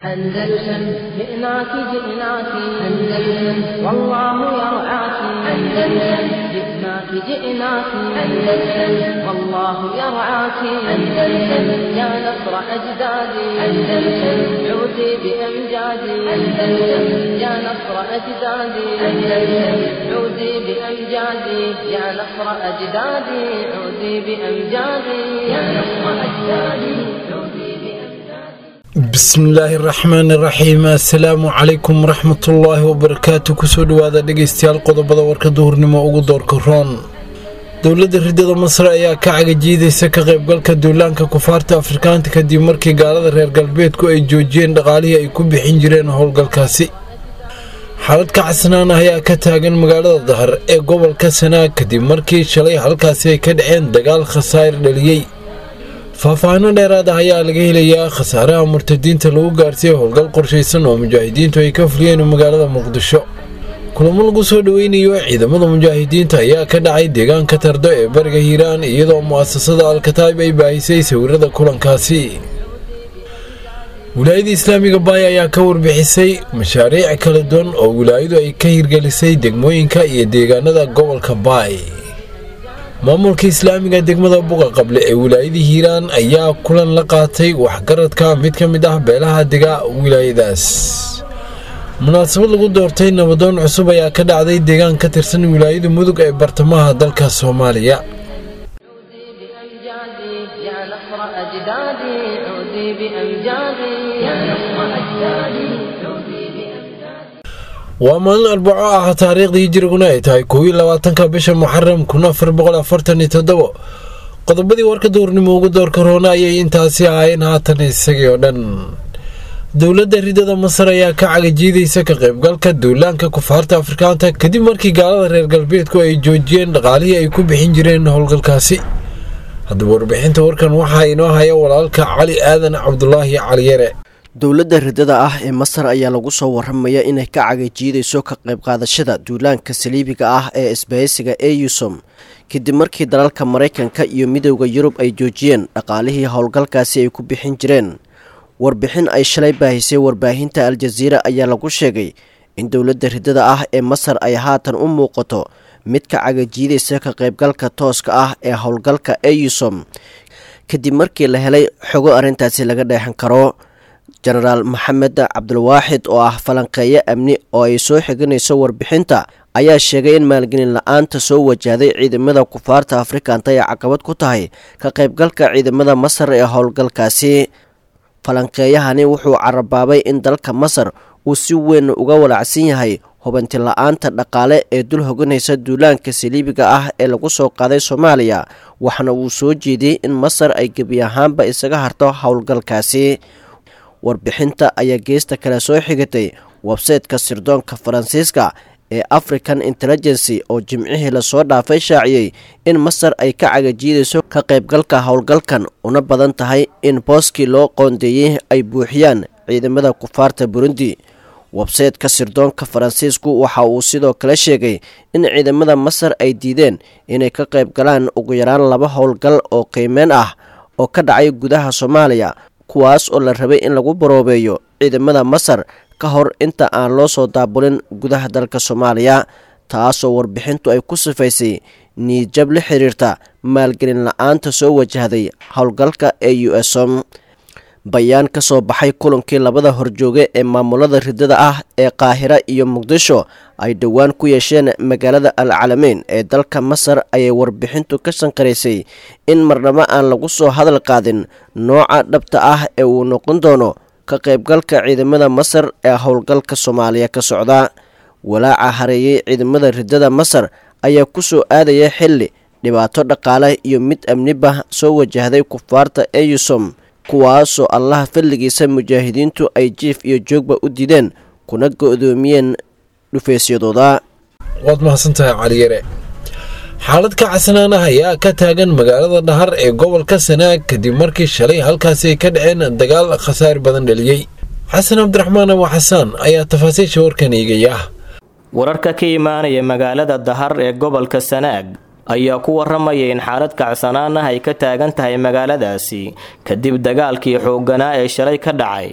أندلسن جئناك جئناك أندلسن والله يرعاك أندلسن جئناك جئناك أندلسن والله يرعاك أندلسن يا نصر أجدادي أندلسن عودي بأمجادي أندلسن يا نصر أجدادي أندلسن عودي بأمجادي يا نصر أجدادي عودي بأمجادي يا نصر أجدادي عودي بأمجادي bismillaahi raxmaani raxiim assalaamu calaykum waraxmatullaahi wabarakaatu kusoo dhowaada dhegeystayaal qodobada warka duhurnimo ugu doorka roon dowladda ridada masar ayaa ka cagajiidaysa ka qaybgalka duulaanka kufaarta afrikaanta kadib markii gaalada reer galbeedku ay joojiyeen dhaqaalihii ay ku bixin jireen howlgalkaasi xaalad ka casnaan ah ayaa ka taagan magaalada dahar ee gobolka sanaag kadib markii shalay halkaasi ay ka dhaceen dagaal khasaar dhaliyey faahfaahino dheeraad ah ayaa laga helayaa khasaaraha murtadiinta lagu gaarsiiyey howlgal qorshaysan oo mujaahidiintu ay ka fuliyeen magaalada muqdisho kulamo lagu soo dhoweynayo ciidamada mujaahidiinta ayaa ka dhacay deegaanka tardo ee bariga hiiraan iyadoo mu'asasada alkataib ay baahisay sawirada kulankaasi wilaayada islaamiga baay ayaa ka warbixisay mashaariic kala duwan oo wilaayadu ay ka hirgelisay degmooyinka iyo deegaanada gobolka baay maamulka islaamiga degmada buga qable ee wilaayada hiiraan ayaa kulan la qaatay waxgaradka mid ka mid ah beelaha dega wilaayadaas munaasabad lagu doortay nabadoon cusub ayaa ka dhacday deegaan ka tirsan wilaayada mudug ee bartamaha dalka soomaaliya عودي بأمجادي يا نصر أجدادي عودي بأمجادي يا نصر أجدادي عودي بأمجادي waa maalin arbaco ah taariikhdii jiriguna ay tahay koow iyo labaatanka bisha muxaram kun afar boqol afartan iyo toddobo qodobadii warka duurnimo ugu doorka roona ayay intaasi ahaayeen haatan isagii oo dhan dowladda ridada masar ayaa ka cagajiidaysa ka qaybgalka duulaanka kufaarta afrikaanta kadib markii gaalada reer galbeedku ay joojiyeen dhaqaalihii ay ku bixin jireen howlgalkaasi haddaba warbixinta warkan waxaa inoo haya walaalka cali aadan cabdulaahi caliyare dowladda ridada ah ee masar ayaa lagu soo waramaya inay ka cagajiidayso ka qayb qaadashada duulaanka saliibiga ah ee isbahaysiga eusom kadib markii dalalka maraykanka iyo midowda yurub ay joojiyeen dhaqaalihii howlgalkaasi ay ku bixin jireen warbixin ay shalay baahisay warbaahinta al-jasiira ayaa lagu sheegay in dowladda ridada ah ee masar ay haatan u muuqato mid ka cagajiidaysa ka qaybgalka tooska ah ee howlgalka eusom kadib markii la helay xogo arrintaasi laga dheexan karo jenaraal maxamed cabdulwaaxid oo ah falanqeeyo amni oo ay soo xiganayso warbixinta ayaa sheegay in maalgelin la-aanta soo wajahday ciidamada kufaarta afrikanta ay caqabad ku tahay ka qaybgalka ciidamada masar ee howlgalkaasi falanqeeyahani wuxuu carabaabay in dalka masar uu si weyn uga walacsan yahay hubanti la-aanta dhaqaale ee dul hoganaysa duulaanka saliibiga ah ee lagu soo qaaday soomaaliya waxaana uu soo jeediyey in masar ay gebi ahaanba isaga harto howlgalkaasi warbixinta ayaa geesta kale soo xigatay websayteka sirdoonka faransiiska ee african intelligency oo jimcihii lasoo dhaafay shaaciyey in masar ay ka cagajiidayso ka qaybgalka howlgalkan una badan tahay in booskii loo qoondeeyey ay buuxiyaan ciidamada kufaarta burundi websayteka sirdoonka faransiisku waxa uu sidoo kale sheegay in ciidamada masar ay diideen inay ka qayb galaan ugu yaraan laba howlgal oo qiimeyn ah oo ka dhacay gudaha soomaaliya kuwaas oo la rabay in lagu baroobeeyo ciidamada masar ka hor inta aan loo soo daabulin gudaha dalka soomaaliya taasoo warbixintu ay ku sifaysay niidjab la xiriirta maalgelin la-aanta soo wajahday howlgalka ee u som bayaan ka soo baxay kulankii labada horjooge ee maamulada ridada ah ee qaahira iyo muqdisho ay dhowaan ku yeesheen magaalada al calameyn ee dalka masar ayay warbixintu ka sanqaraysay in marnabo aan lagu soo hadal qaadin nooca dhabta ah ee uu noqon doono ka qaybgalka ciidamada masar ee howlgalka soomaaliya ka socda walaaca hareeyey ciidamada ridada masar ayaa ku soo aadaya xilli dhibaato dhaqaale iyo mid amniba soo wajahday kufaarta eusom kuwaasoo allaha fadligiisa mujaahidiintu ay jiif iyo joogba u diideen kuna go-doomiyeen dhufeysyadooda waad mahadsantahay caliyare xaalad ka casnaan ah ayaa ka taagan magaalada dhahar ee gobolka sanaag kadib markii shalay halkaasi ay ka dhaceen dagaal khasaar badan dhaliyey xasan cabdiraxmaan abu xasaan ayaa tafaasiisha warkan eegaya wararka ka imaanaya magaalada dahar ee gobolka sanaag ayaa ku waramaya in xaalad kacsanaan ah ay ka taagan tahay magaaladaasi kadib dagaalkii xoogganaa ee shalay ka dhacay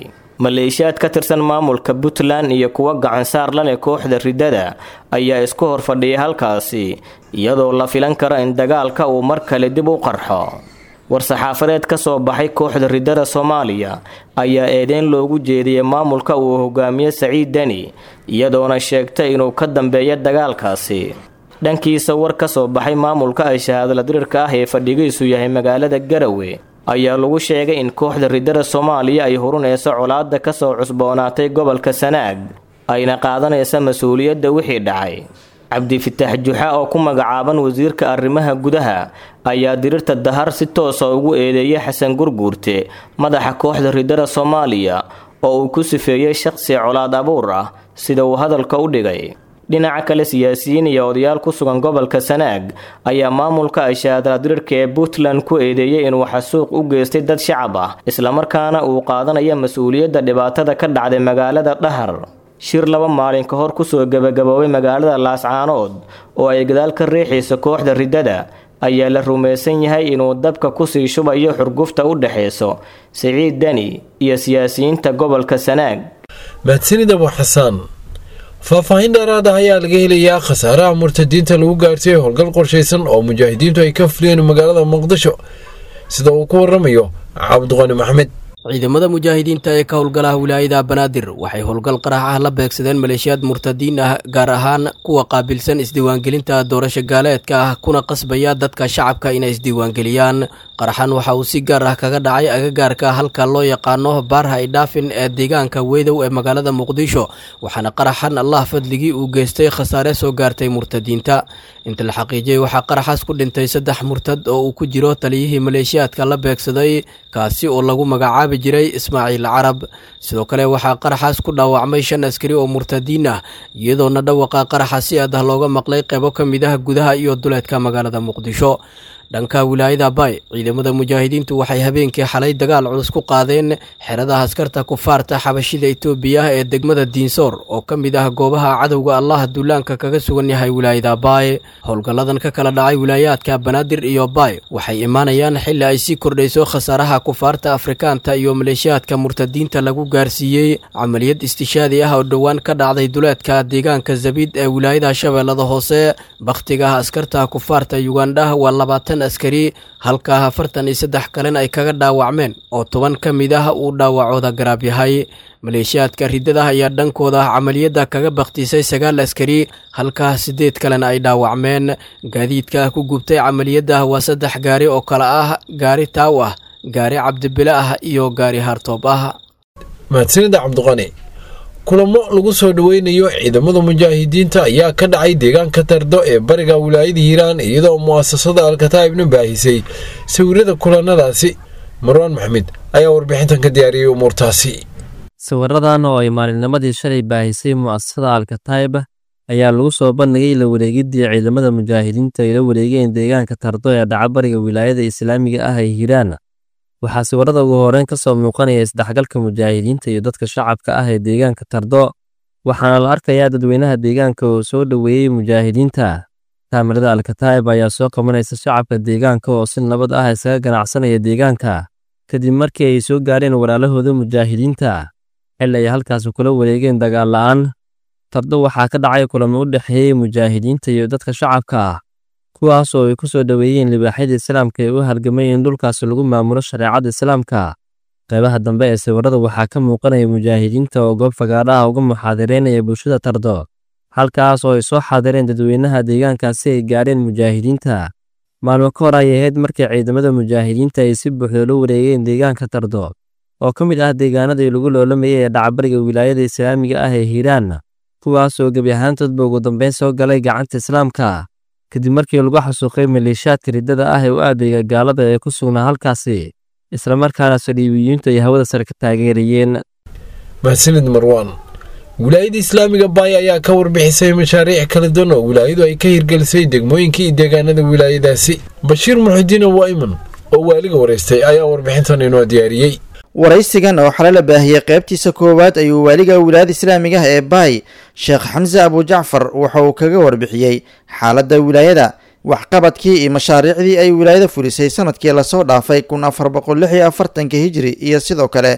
maleeshiyaad ka tirsan maamulka puntland iyo kuwa gacansaar la leh kooxda riddada ayaa isku hor fadhiyay halkaasi iyadoo la filan karo in dagaalka uu mar kale dib u qarxo war-saxaafadeed ka soo baxay kooxda riddada soomaaliya ayaa eedeyn loogu jeediyey maamulka uu hogaamiye saciid deni iyadoona sheegtay inuu ka dambeeyo dagaalkaasi dhankiisa war ka soo baxay maamulka ay shahaadala dirirka ah ee fadhigiisu yahay magaalada garawe ayaa lagu sheegay in kooxda riddada soomaaliya ay hurunayso colaadda ka soo cusboonaatay gobolka sanaag ayna qaadanaysa mas-uuliyadda wixii dhacay cabdifitaax juxa oo ku magacaaban wasiirka arrimaha gudaha ayaa dirirta dahar si toosa ugu eedeeyay xasan gurguurte madaxa kooxda riddada soomaaliya oo uu ku sifeeyey shaqsi colaad abuur ah sida uu hadalka u dhigay dhinaca kale siyaasiyiin iyo odayaal ku sugan gobolka sanaag ayaa maamulka ay shahaadala dirirka ee puntland ku eedeeyey inuu xasuuq u geystay dad shacab ah islamarkaana uu qaadanayo mas-uuliyadda dhibaatada ka dhacday magaalada dhahar shir laba maalin ka hor kusoo gebagaboobay magaalada laascaanood oo ay gadaal ka riixayso kooxda riddada ayaa la rumaysan yahay inuu dabka kusii shubayo xurgufta u dhexayso siciid deni iyo siyaasiyiinta gobolka sanaag mahadsanid abu xasaan faahfaahin dheeraad ah ayaa laga helayaa khasaaraha murtadiinta lagu gaartay howlgal qorshaysan oo mujaahidiintu ay ka fuliyeen magaalada muqdisho sida uu ku waramayo cabdiqani maxmed ciidamada mujaahidiinta ee ka howlgalaha wilaayada banaadir waxay howlgal qarax ah la beegsadeen maleeshiyaad murtadiin ah gaar ahaan kuwa qaabilsan isdiiwaangelinta doorasho gaaleedka ah kuna qasbaya dadka shacabka inay isdiiwaangeliyaan qaraxan waxa uu si gaar ah kaga dhacay agagaarka halka loo yaqaano baarha idhaafin ee deegaanka weydow ee magaalada muqdisho waxaana qaraxan allah fadligii uu geystay khasaare soo gaartay murtadiinta inta la xaqiijiyey waxaa qaraxaas ku dhintay saddex murtad oo uu ku jiro taliyihii maleeshiyaadka la beegsaday kaasi oo lagu magacaabi jiray ismaaciil carab sidoo kale waxaa qaraxaas ku dhaawacmay shan askari oo murtadiin ah iyadoona dhawaqa qaraxa si aad ah looga maqlay qeybo ka mid ah gudaha iyo duleedka magaalada muqdisho dhanka wilaayada bay ciidamada mujaahidiintu waxay habeenkii xalay dagaal culus ku qaadeen xeradaha askarta kufaarta xabashida itoobiya ee degmada diinsoor oo ka mid ah goobaha cadowga allah duulaanka kaga sugan yahay wilaayada baay howlgalladan ka kala dhacay wilaayaadka banaadir iyo baay waxay imaanayaan xili ay sii kordhayso khasaaraha kufaarta afrikaanta iyo maleeshiyaadka murtadiinta lagu gaarsiiyey camaliyad istishaadi ah oo dhowaan ka dhacday duleedka deegaanka zabiid ee wilaayada shabeellada hoose bakhtiga askarta kufaarta yugandha waa labaatan askari halka afartan iyo saddex kalena ay kaga dhaawacmeen oo toban ka mid ah uu dhaawacooda garaab yahay maleeshiyaadka riddada ayaa dhankooda camaliyadda kaga bakhtiisay sagaal askari halka siddeed kalena ay dhaawacmeen gaadiidka ku gubtay camaliyadda waa saddex gaari oo kale ah gaari taaw ah gaari cabdibile ah iyo gaari hartoob ah mahadsanida cabdiqani kulamo lagu soo dhoweynayo ciidamada mujaahidiinta ayaa ka dhacay deegaanka tardo ee bariga wilaayada hiiraan iyadoo mu'asasada alkataa'ibna baahisay sawirada kulanadaasi marwaan maxmed ayaa warbixintan ka diyaariyey umuurtaasi sawiradan oo ay maalinnimadii shalay baahisay mu'asasada alkataa'ib ayaa lagu soo bandhigay la wareegiddii ciidamada mujaahidiinta ay la wareegeen deegaanka tardo ee dhaca bariga wilaayada islaamiga ah ee hiiraan waxaa sawirada ugu horeyn ka soo muuqanaya isdhexgalka mujaahidiinta iyo dadka shacabka ah ee deegaanka tardo waxaana la arkayaa dadweynaha deegaanka oo soo dhoweeyey mujaahidiinta kaamirada alkataa'ib ayaa soo qabanaysa shacabka deegaanka oo si nabad ah isaga ganacsanaya deegaanka kadib markii ay soo gaareen walaalahooda mujaahidiinta xil ay halkaasi kula wareegeen dagaal la'aan tardo waxaa ka dhacay kulamo u dhexeeyey mujaahidiinta iyo dadka shacabka ah kuwaas oo ay ku soo dhoweeyeen libaaxyada islaamka ee u halgamay in dhulkaasi lagu maamulo shareecada islaamka qaybaha dambe ee sawirada waxaa ka muuqanaya mujaahidiinta oo goob fagaadhaha uga muxaadireynaya bulshada tardo halkaas oo ay soo xaadireen dadweynaha deegaankaasi ay gaadheen mujaahidiinta maalmo ka hor ayay ahayd markii ciidamada mujaahidiinta ay si buuxda la wareegeen deegaanka tardo oo ka mid ah deegaanadii lagu loolamayay ee dhacbariga wilaayada islaamiga ah ee hiiraan kuwaas oo gebi ahaantoodba ugu dambeyn soo galay gacanta islaamka kadib markii lagu xasuuqay maleeshiyaadka riddada ah ee u aadayga gaalada ee ku sugnaa halkaasi islamarkaana saliibiyiintu ay hawada sare ka taageerayeen mahadsanid marwaan wilaayada islaamiga baay ayaa ka warbixisay mashaariic kala duwan oo wilaayadu ay ka hirgelisay degmooyinka iyo deegaanada wilaayadaasi bashiir muxudiin waiman oo waaliga waraystay ayaa warbixintan inoo diyaariyey waraysigan oo xale la baahiyey qaybtiisa koowaad ayuu waaliga wilaayada islaamiga ah ee baay sheekh xamse abujacfar waxa uu kaga warbixiyey xaaladda wilaayada waxqabadkii iyo mashaariicdii ay wilaayada fulisay sanadkii lasoo dhaafay kun afar boqol lix iyo afartanka hijri iyo sidoo kale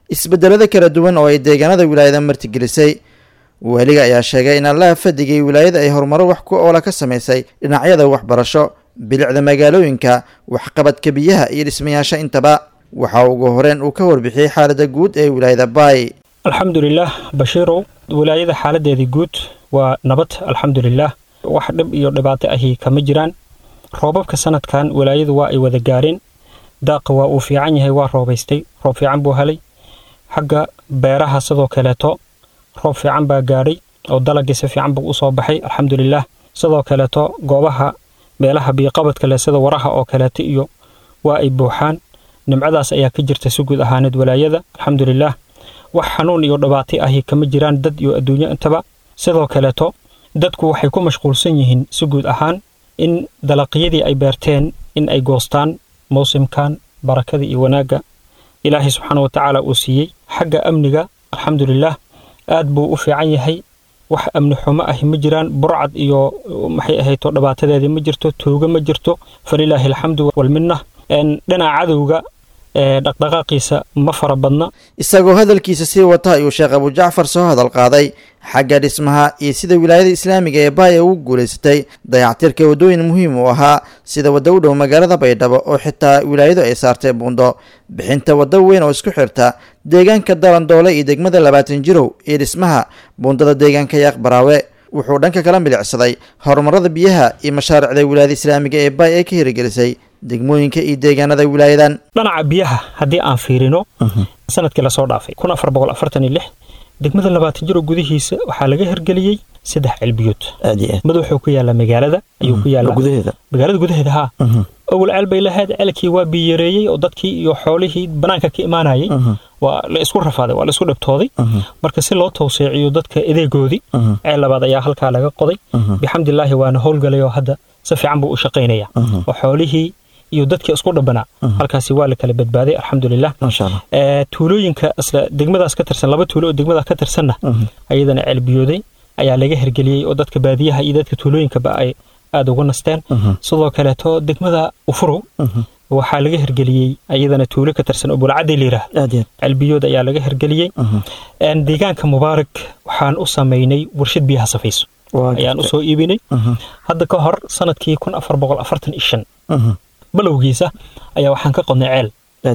isbedelada kala duwan oo ay deegaanada wilaayada martigelisay waaliga ayaa sheegay in allaha fadigay wilaayada ay horumaro wax ku oola ka samaysay dhinacyada waxbarasho bilicda magaalooyinka waxqabadka biyaha iyo dhismayaasha intaba waxa ugu horeen uu ka warbixiyey xaalada guud ee wilaayada baay alxamdulilaah bashiirow wilaayada xaaladeedii guud waa nabad alxamdulilaah wax dhib iyo dhibaato ahi kama jiraan roobabka sanadkan wilaayadu waa ay wada gaareen daaqa waa uu fiican yahay waa roobaystay roob fiican buu helay xagga beeraha sidoo kaleeto roob fiican baa gaadhay oo dalagii si fiican buu usoo baxay alxamdulilaah sidoo kaleeto goobaha meelaha biyoqabadka leh sida waraha oo kaleeto iyo waa ay buuxaan nimcadaas ayaa ka jirta si guud ahaaneed walaayada alxamdulilaah wax xanuun iyo dhibaato ahi kama jiraan dad iyo adduunyo intaba sidoo kaleeto dadku waxay ku mashquulsan yihiin si guud ahaan in dalaqyadii ay beerteen in ay goostaan mawsimkan barakada iyo wanaagga ilaahay subxaana wa tacaala uu siiyey xagga amniga alxamdulilaah aad buu u fiican yahay wax amni xumo ahi ma jiraan burcad iyo maxay ahayto dhibaatadeedii ma jirto tuuga ma jirto falilaahi alxamdu walminna dhinaca cadowga dhaqdhaqaaqiisa ma fara badna isagoo hadalkiisa sii wata ayuu sheekh abujacfar soo hadal qaaday xagga dhismaha iyo sida wilaayada islaamiga ee baaya ugu guulaysatay dayactirka waddooyin muhiim u ahaa sida wadda u dhow magaalada baydhabo oo xitaa wilaayadu ay saartay buundo bixinta waddo weyn oo isku xirta deegaanka dalandoole iyo degmada labaatan jirow iyo dhismaha buundada deegaanka yaaq baraawe wuxuu dhanka kala milicsaday horumarada biyaha iyo mashaariicda wilaayada islaamiga ee baay ay ka hirigelisay degmooyinka iyo deegaanada wilaayadan dhinaca biyaha haddii aan fiirino sanadkii lasoo dhaafay kun afar boqol afartan iyo lix degmada labaatan jiro gudihiisa waxaa laga hirgeliyey saddex celbiyood mid wuxuu ku yaallaa magaalada ayuu ku yaallaa magaalada gudaheeda haa awal ceel bay lahayd ceelkii waa biyareeyey oo dadkii iyo xoolihii banaanka ka imaanayay waa la isku rafaaday waa la isku dhabtooday marka si loo tawseeciyo dadka edeegoodii ceel labaad ayaa halkaa laga qoday bixamdilaahi waana howlgalay oo hadda si fiican buu u shaqaynaya oo xoolihii iyo dadkii isku dhabanaa halkaasi waa la kala badbaaday alxamdulilah tuulooyinka isla degmadaas ka tirsan laba tuulo oo degmadaas ka tirsanna ayadana ceelbiyooday ayaa laga hirgeliyey oo dadka baadiyaha iyo dadka tuulooyinkaba ay aada uga nasteen sidoo kaleeto degmada ufurow waxaa laga hirgeliyey ayadana tuulo ka tirsan oo bulcadii layiraah ceelbiyood ayaa laga hirgeliyey deegaanka mubaarak waxaan u samaynay warshad biyaha safayso ayaan usoo iibinay hadda ka hor sanadkii kun afar boqol afartan iyo shan balowgiisa ayaa waxaan ka qodnay ceel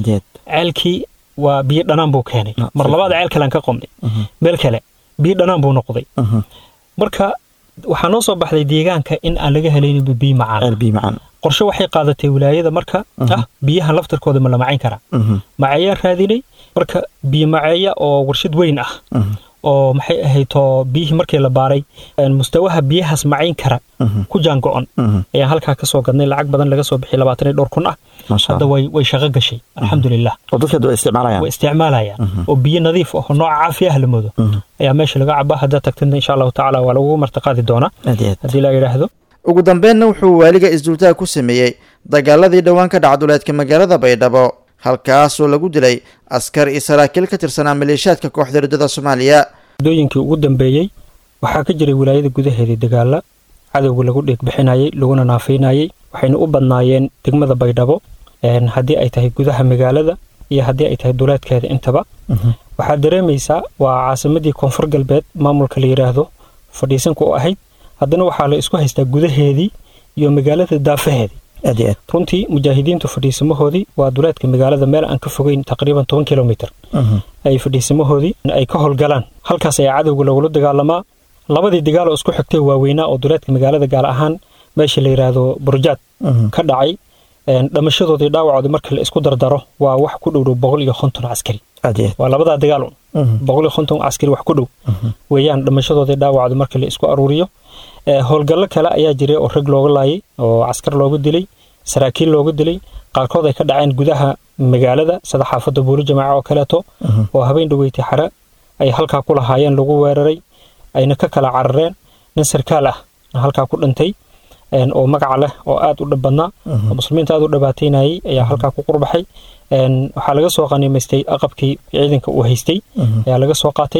ceelkii waa biyo dhanaan buu keenay mar labaad ceel kalean ka qodnay meel kale biyo dhanaan buu noqday marka waxaa noo soo baxday deegaanka in aan laga helaynin biyo macaan qorshe waxay qaadatay wilaayada marka ah biyahan laftarkooda ma la macayn karaa maceeyaan raadinay marka biyo maceeya oo warshad weyn ah oo maxay ahayto biyihii markii la baaray mustawaha biyahaas macayn kara ku jaango-on ayaan halkaa kasoo gadnay lacag badan laga soo bixiyay labaatan iyo dhowr kun ah hadda way way shaqo gashay alxamdulilah way isticmaalayaan oo biyo nadiif ah oo nooca caafi ah la moodo ayaa meesha laga cabaa haddaad tagtidna insha allahu tacaala waa lagu martiqaadi doonaa haddii la yidhaahdo ugu dambeenna wuxuu waaliga isdultaag ku sameeyey dagaaladii dhowaan ka dhacduleedka magaalada baydhabo halkaasoo lagu dilay askar iyo saraakiil ka tirsanaa maleeshiyaadka kooxda riddada soomaaliya muddooyinkii ugu dambeeyey waxaa ka jiray wilaayada gudaheedii dagaala cadowga lagu dheegbixinayey laguna naafaynayey waxayna u badnaayeen degmada baydhabo haddii ay tahay gudaha magaalada iyo haddii ay tahay duleedkeeda intaba waxaad dareemaysaa waa caasimadii koonfur galbeed maamulka la yidhaahdo fadhiisanka u ahayd haddana waxaa la isku haystaa gudaheedii iyo magaalada daafaheedii runtii mujaahidiintu fadhiisamahoodii waa duleedka magaalada meel aan ka fogeyn taqriiban toban kilomitr ay fadhiisamahoodii ay ka howlgalaan halkaas ayaa cadowga lagula dagaalamaa labadii dagaal oo isku xigtay waaweynaa oo duleedka magaalada gaar ahaan meesha la yidhaahdo burjaad ka dhacay dhamashadoodii dhaawacoodii marka la isku dardaro waa wax ku dhowdhow boqol iyo konton caskari waa labadaa dagaal boqol iyo konton caskari wax ku dhow weeyaan dhamashadoodii dhaawacoodii marka la isku aruuriyo howlgallo kale ayaa jiray oo rag looga laayay oo caskar looga dilay saraakiil looga dilay qaarkood ay ka dhaceen gudaha magaalada sida xaafadda buuli jamaaca oo kaleeto oo habeen dhaweytay xare ay halkaa ku lahaayeen lagu weeraray ayna ka kala carareen nin sarkaal ah halkaa ku dhintay oo magaca leh oo aad u dhib badnaa oo muslimiinta aad u dhibaataynayay ayaa halkaa ku qurbaxay waxaa laga soo qaniimaystay aqabkii ciidanka uu haystay ayaa laga soo qaatay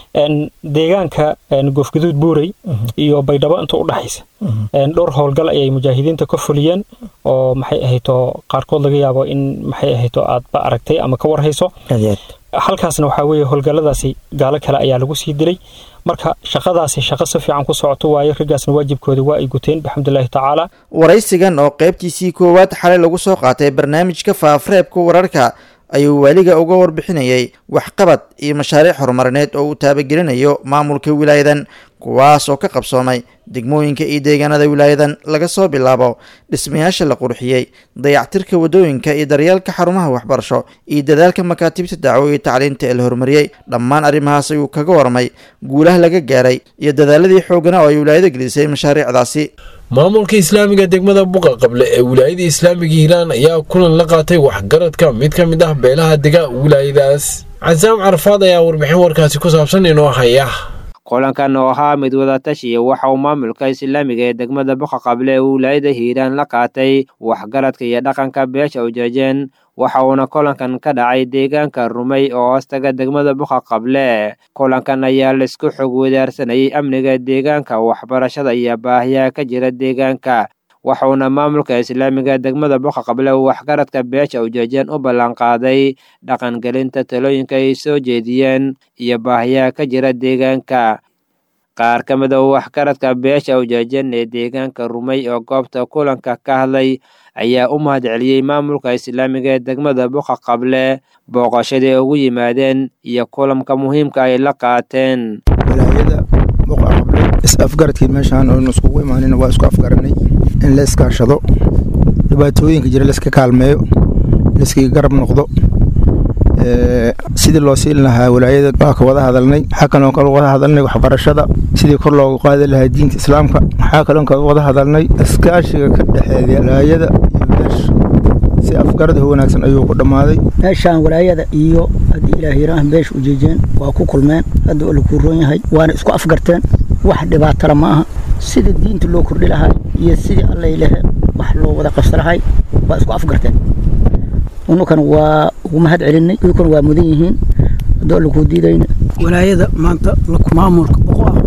deegaanka goofgaduud buurey iyo baydhabo inta u dhaxaysa dhowr howlgal ayay mujaahidiinta ka fuliyeen oo maxay ahayto qaarkood laga yaabo in maxay ahayto aadba aragtay ama ka warhayso halkaasna waxaa weeye howlgalladaasi gaalo kale ayaa lagu sii dilay marka shaqadaasi shaqo si fiican ku socoto waayo raggaasna waajibkooda waa ay guteen bixamdullaahi tacaala waraysigan oo qaybtiisii koowaad xalay lagu soo qaatay barnaamijka faafareebka wararka ayuu waaliga uga warbixinayay waxqabad iyo mashaariic horumarineed oo uu taabagelinayo maamulka wilaayadan kuwaas oo ka qabsoomay degmooyinka iyo deegaanada wilaayadan laga soo bilaabo dhismayaasha la qurxiyey dayactirka waddooyinka iyo daryeelka xarumaha waxbarasho iyo dadaalka makaatibta dacwo iyo tacliinta ee la horumariyey dhammaan arrimahaas ayuu kaga warmay guulaha laga gaaray iyo dadaaladii xooggana oo ay wilaayada gelisay mashaariicdaasi maamulka islaamiga degmada buqa qable ee wilaayada islaamiga hiiraan ayaa kulan la qaatay waxgaradka mid ka mid ah beelaha dega wilaayadaas casaam carafaad ayaa warbixin warkaasi ku saabsan inoo haya kulankan oo ahaa mid wadatashiya waxa uu maamulka islaamiga ee degmada buqa qable ee wilaayada hiiraan la qaatay waxgaradka iyo dhaqanka beesha ujeejeen waxa uuna kulankan ka dhacay deegaanka rumay oo hoostaga degmada buqa qable kulankan ayaa laisku xog wadaarsanayay amniga deegaanka waxbarashada iyo baahiyaha ka jira deegaanka waxuuna maamulka islaamiga degmada buqa qable uu waxgaradka beesha ujeejeen u ballanqaaday dhaqangelinta talooyinka ay soo jeediyeen iyo baahiyaha ka jira deegaanka qaar ka mid a waxgaradka beesha ujeejeen ee deegaanka rumay oo goobta kulanka ka hadlay ayaa u mahadceliyey maamulka islaamiga ee degmada buqa qable booqashadii ugu yimaadeen iyo kulanka muhiimka ay la qaateen wilaayada buqa qable is-afgaradkii meeshaan oonu iskugu imaanin waa isku afgaranay in la iskaashado dhibaatooyinka jira laiska kaalmeeyo laiskaga garab noqdo sidii loo siin lahaa walaayada waa ka wada hadalnay waxaa kaloo ka wada hadalnay waxbarashada sidii kor loogu qaadi lahaa diinta islaamka waxaa kaloo ka wada hadalnay iskaashiga ka dhexeeya walaayada iyo beesha si afgarada wanaagsan ayuu ku dhammaaday meeshaan walaayada iyo haddii ilaah yiraahan beesha ujeejeen waa ku kulmeen hadda oo lakuu roon yahay waana isku afgarteen wax dhibaatala ma aha sida diinta loo kordhi lahaa iyo sidii allay lehe wax loo wada qabsa lahay waa isku afgarteen unukan waa ugu mahad celinay uyukan waa mudan yihiin haddoo lakuu diidayna walaayada maanta maamulka boqo ah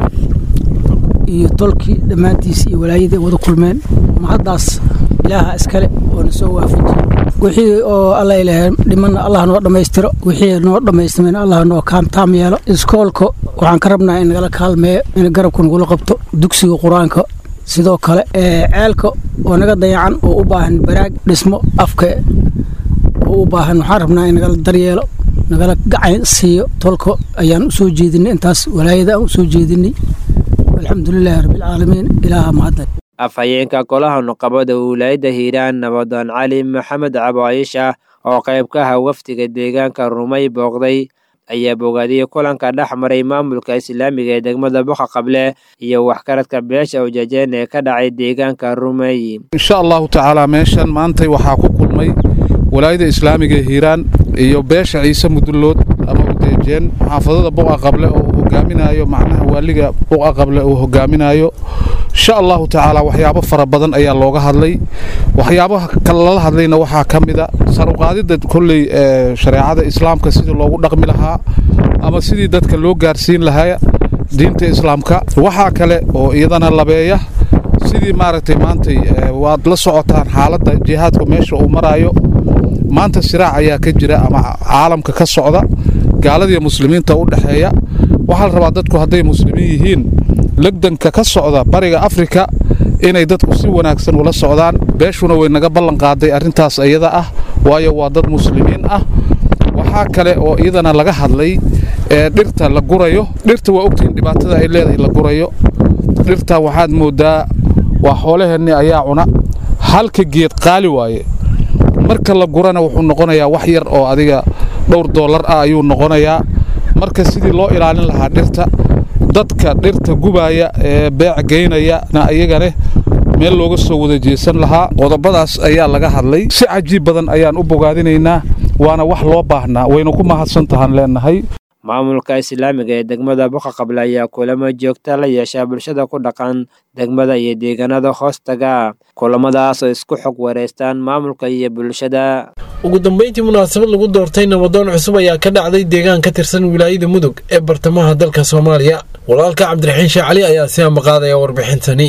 iyo tolkii dhammaantiisa iyo walaayadii wada kulmeen mahaddaas ilaaha iskale oo na soo waafajiyey wixii oo alla ilahay dhimanna allah noo dhammaystiro wixii noo dhammaystimayna allah noo kaamtaam yeelo iskoolka waxaan ka rabnaa in nagala kaalmeeyo in garabka nagula qabto dugsiga qur-aanka sidoo kale ceelka oo naga dayacan oo u baahan baraag dhismo afka oo u baahan waxaan rabnaa in nagala daryeelo nagala gacan siiyo tolka ayaan u soo jeedinay intaas walaayada aan u soo jeedinay alxamdulilaahi rabbilcaalamiin ilaaha mahadle afhayeenka golaha nuqabada wilaayadda hiiraan nabadoon cali maxamed cabaayisha oo qayb ka aha wafdiga deegaanka rumay booqday ayaa bogaadiyey kulanka dhex maray maamulka islaamiga ee degmada buqa qable iyo waxgaradka beesha ujeejeen ee ka dhacay deegaanka rumay insha allahu tacaala meeshan maantay waxaa ku kulmay walaayada islaamiga ee hiiraan iyo beesha ciise mudullood ama ujeejeen xaafadada buqa qable oo uu hogaaminayo macnaha waaliga buqa qable uu hogaaminayo insha allahu tacaala waxyaabo fara badan ayaa looga hadlay waxyaabaha kale lala hadlayna waxaa ka mida saruqaadida kolley shareecada islaamka sidii loogu dhaqmi lahaa ama sidii dadka loo gaarsiin lahaa diinta islaamka waxaa kale oo iyadana labeeya sidii maaragtay maantay waad la socotaan xaaladda jihaadka meesha uu maraayo maanta siraac ayaa ka jira ama caalamka ka socda gaaladiiyo muslimiinta u dhexeeya waxaa la rabaa dadku hadday muslimiin yihiin legdanka ka socda bariga afrika inay dadku si wanaagsan ula socdaan beeshuna way naga ballan qaaday arrintaas iyada ah waayo waa dad muslimiin ah waxaa kale oo iyadana laga hadlay ee dhirta la gurayo dhirta waa ogtihiin dhibaatada ay leedahay la gurayo dhirta waxaad mooddaa waa xoolaheenni ayaa cuna halka geed qaali waaye marka la gurana wuxuu noqonayaa wax yar oo adiga dhowr doolar ah ayuu noqonayaa marka sidii loo ilaalin lahaa dhirta dadka dhirta gubaaya ee beec geynayana iyagane meel looga soo wada jeesan lahaa qodobadaas ayaa laga hadlay si cajiib badan ayaan u bogaadinaynaa waana wax loo baahnaa wayna ku mahadsan tahaan leenahay maamulka islaamiga ee degmada buqa qable ayaa kulamo joogta la yeeshaa bulshada ku dhaqan degmada iyo deegaanada hoostaga kulamadaas oo isku xog wareystaan maamulka iyo bulshada ugu dambeyntii munaasabad lagu doortay nabadoon cusub ayaa ka dhacday deegaan ka tirsan wilaayada mudug ee bartamaha dalka soomaaliya walaalka cabdiraxiin sheekh cali ayaa si ambaqaadaya warbixintani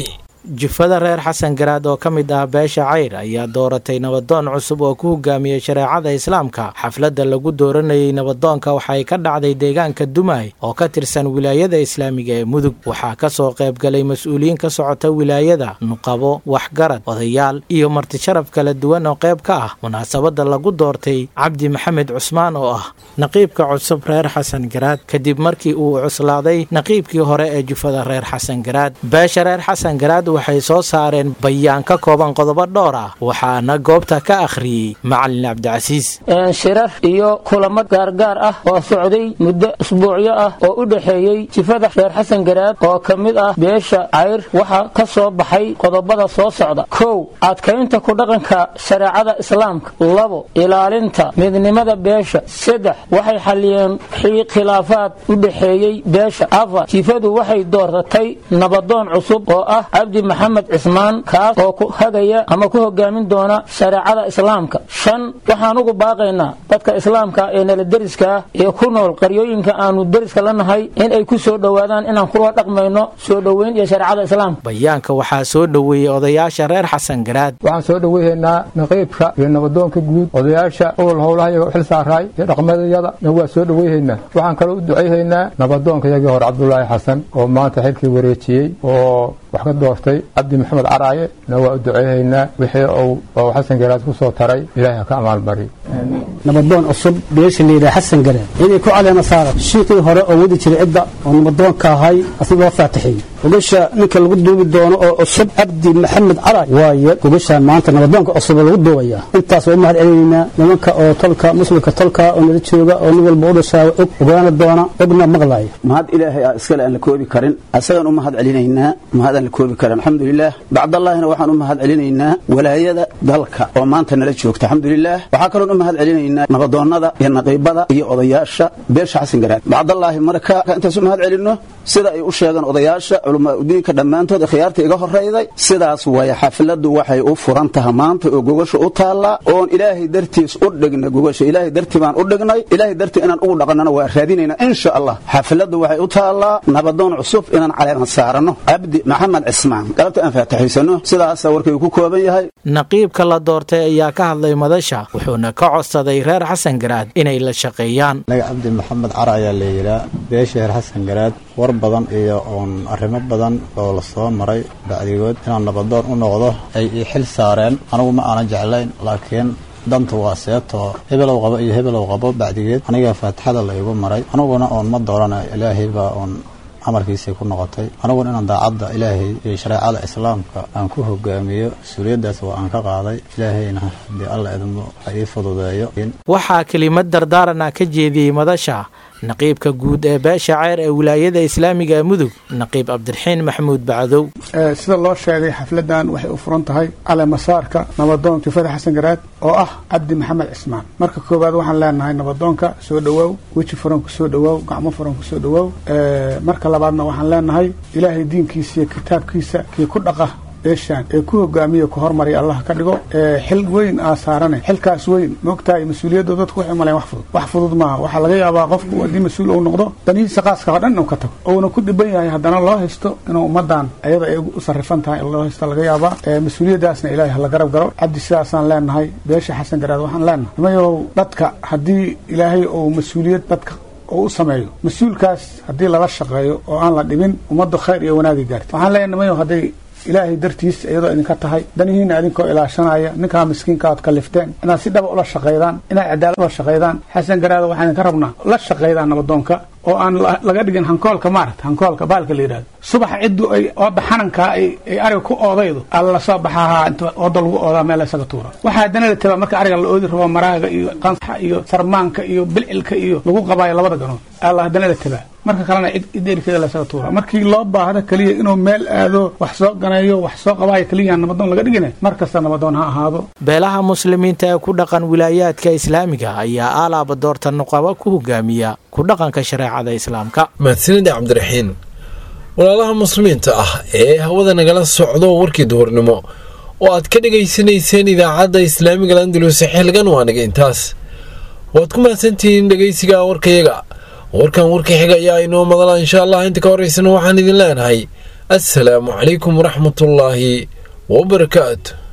jufada reer xasan garaad oo ka mid ah beesha cayr ayaa dooratay nabadoon cusub oo ku hogaamiyey shareecada islaamka xafladda lagu dooranayey nabadoonka waxay ka dhacday deegaanka dumay oo ka tirsan wilaayada islaamiga ee mudug waxaa kasoo qaybgalay mas-uuliyiin ka socota wilaayada nuqabo waxgarad odayaal iyo martisharaf kala duwan oo qayb ka ah munaasabadda lagu doortay cabdi maxamed cusmaan oo ah naqiibka cusub reer xasan garaad kadib markii uu cuslaaday naqiibkii hore ee jufada reer xasan garaad beesha reer xasan garaad waxay soo saareen bayaan ka kooban qodobo dhowr ah waxaana goobta ka akhriyey macalin cabdicasiis shirar iyo kulamo gaargaar ah oo socday muddo isbuucyo ah oo u dhexeeyey jifada reer xasan garaad oo ka mid ah beesha cayr waxaa ka soo baxay qodobada soo socda kow adkaynta ku dhaqanka shareecada islaamka labo ilaalinta midnimada beesha saddex waxay xaliyeen khilaafaad u dhexeeyey beesha afar jifadu waxay dooratay nabadoon cusub oo ah cabdi maxamed cismaan kaas oo ku hagaya ama ku hogaamin doona shareecada islaamka shan waxaan ugu baaqaynaa dadka islaamka ee nala deriska ee ku nool qaryooyinka aanu deriska la nahay in ay ku soo dhowaadaan inaan kula dhaqmayno soo dhoweyn iyo shareecada islaamka bayaanka waxaa soo dhoweeyey odayaasha reer xasan garaad waxaan soo dhoweyhaynaa naqiibka iyo nabadoonka guud odayaasha owal howlaha iyaga u xil saaraay iyo dhaqmadayada na waa soo dhoweyhaynaa waxaan kaloo u ducayhaynaa nabadoonka iyagii hore cabdulaahi xasan oo maanta xilkii wareejiyey oo wax ka doortay cabdi maxamed caraaye na waa u duceyhaynaa wixii uu xasan garaad ku soo taray ilaahay ha ka amaalmariyo nabadoon cusub beesha layidhaha xasan garaad inay ku caleema saara shiiqii hore oo wadi jiray cidda oo nabadoonka ahay asigoo faatixiyey gogasha ninka lagu duubi doono oo cusub cabdi maxamed caraay waaye gogashaan maanta nabadoonka cusub oo lagu duubayaa intaas waa u mahad celinaynaa nimanka oo tolka muslimka tolka oo nala jooga oo nin walba u dhashaa og ogaana doona ogna maqlaaya mahad ilaahay ah iskale aan la koobi karin asagaan u mahad celinaynaa mahad aan la koobi karin alxamdulilah bacdallaahina waxaan u mahad celinaynaa walaayada dalka oo maanta nala joogta alxamdulilah waxaa kaloon u mahad celinaynaa nabadoonnada iyo naqiibada iyo odayaasha beesha xasan garaad bacdallaahi marka intaas u mahad celinno sida ay u sheegeen odayaasha culamaaudiinka dhammaantood khiyaarta iga horrayday sidaas waaya xafladdu waxay u furan taha maanta oo gogasha u taallaa oon ilaahay dartiis u dhigna gogasha ilaahay dartii baan u dhignay ilaahay dartii inaan ugu dhaqannana waa raadinaynaa insha allah xafladdu waxay u taallaa nabadoon cusub inaan caleema saaranno cabdi maxamed cismaan galabta aan faataxaysano sidaasa warkaygu ku kooban yahay naqiibka la doortay ayaa ka hadlay madasha wuxuuna ka codsaday reer xasan garaad inay la shaqeeyaan anaga cabdi maxamed cara ayaa la yidhaa beesha reer xasan garaad war badan iyo uun arrimo badan oo la soo maray bacdigood inaan nabadoon u noqdo ay ii xil saareen anigu ma aanan jeclayn laakiin danta waa seetoo hebelow qabo iyo hebelow qabo bacdigeed aniga faatixada la igu maray aniguna oon ma doorana ilaahay baa uun amarkiisay ku noqotay aniguna inaan daacadda ilaahay iyo shareecada islaamka aan ku hogaamiyo mas-uuliyaddaas waa aan ka qaaday ilaahayna haddii alla idmo ha ii fududeeyo waxaa kelimad dardaaran ah ka jeediyey madasha naqiibka guud ee beesha ceyr ee wilaayada islaamiga ee mudug naqiib cabdiraxiin maxamuud bacdow sida loo sheegay xafladan waxay u furan tahay caleemasaarka nabadoon jufada xasan garaad oo ah cabdi maxamed cismaan marka koowaad waxaan leenahay nabadoonka soo dhawaaw weji furan ku soo dhawaaw gacmo furan ku soo dhawaaw marka labaadna waxaan leenahay ilaahay diinkiisa iyo kitaabkiisa kii ku dhaqa beeshaan ee ku hogaamiya ku hormariya allah ka dhigo xil weyn aa saarane xilkaas weyn moogtahay mas-uuliyadda dadku waxay maleen wax fudud wax fudud maaha waxaa laga yaabaa qofku haddii mas-uul uu noqdo danihiisa qaaska oo dhan inuu ka tago ouna ku dhiban yahay haddana loo haysto inuu ummadan ayada ay u sarrifan tahay loo haysto laga yaabaa mas-uuliyaddaasna ilaahay hala garab garo cabdi sidaasaan leenahay beesha xasan garaad waxaan leenahay nimayow dadka haddii ilaahay uu mas-uuliyad dadka oo u sameeyo mas-uulkaas haddii lala shaqeeyo oo aan la dhibin ummaddu khayr iyo wanaagi gaarta waxaan leenahay nimayow hadday ilaahay dartiis iyadoo idinka tahay danihiina idinkoo ilaashanaya ninkaa miskiinka ood kalifteen inaad si dhaba ula shaqaydaan inaad cadaalad ula shaqaydaan xasan garaada waxaan idinka rabnaa la shaqaydaan nabadoonka oo aan laga dhigin hankoolka maarata hankoolka baalka la yidhahdo subax ciddu ay ooda xanankaa ay ariga ku oodaydo alla soo baxahaa inta ooda lagu oodaa meel isaga tuura waxaa haddana la tabaa marka ariga la oodi rabo maraaga iyo qansaxa iyo sarmaanka iyo bilcilka iyo lagu qabaayo labada ganood alla haddana la tabaa marka kalena ideerkeeda lasaga tuura markii loo baahdo keliya inuu meel aado wax soo ganeeyo wax soo qabaayo keliya nabadoon laga dhigina mar kasta nabadoon ha ahaado beelaha muslimiinta ee ku dhaqan wilaayaadka islaamiga ayaa aalaaba doorta nuqabo ku hogaamiya ku dhaqanka shareecada islaamka mahadsanida cabdiraxiin walaalaha muslimiinta ah ee hawada nagala socdo warkii duhurnimo oo aad ka dhegaysanayseen idaacadda islaamiga landalus xilgan waa naga intaas waad ku mahadsantihiin dhegaysiga warkayaga warkan warka xiga ayaa inoo madala insha allah inta ka horeysana waxaan idin leenahay assalaamu calaykum waraxmatullaahi wabarakaatu